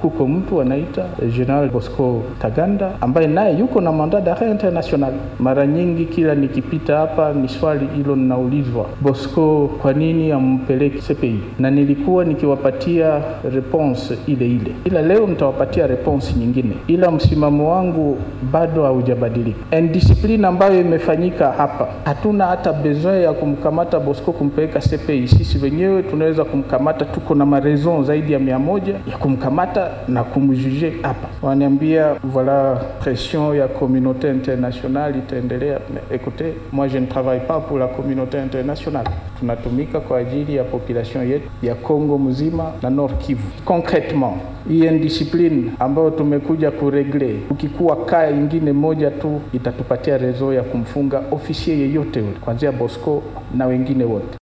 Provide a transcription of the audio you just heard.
kuko mtu anaita General Bosco Taganda ambaye naye yuko na mandat d'arret international. Mara nyingi kila nikipita hapa ni swali hilo ninaulizwa, Bosco kwa nini ampeleki CPI? Na nilikuwa nikiwapatia response ile ile, ila leo nitawapatia response nyingine, ila msimamo wangu bado haujabadilika. Indiscipline ambayo imefanyika hapa, hatuna hata besoin ya kumkamata Bosco kumpeleka CPI. Sisi wenyewe tunaweza kumkamata, tuko na mareson zaidi ya mia moja ya kumkamata na kumjuge hapa. Wananiambia voilà pression ya communauté internationale itaendelea. Écoutez, moi je ne travaille pas pour la communauté internationale, tunatumika kwa ajili ya population yetu ya Kongo mzima na Nord Kivu. Concretement hii indiscipline ambayo tumekuja kuregle, ukikuwa kaa ingine moja tu itatupatia rezo ya kumfunga ofisier yeyote ule, kuanzia Bosco na wengine wote.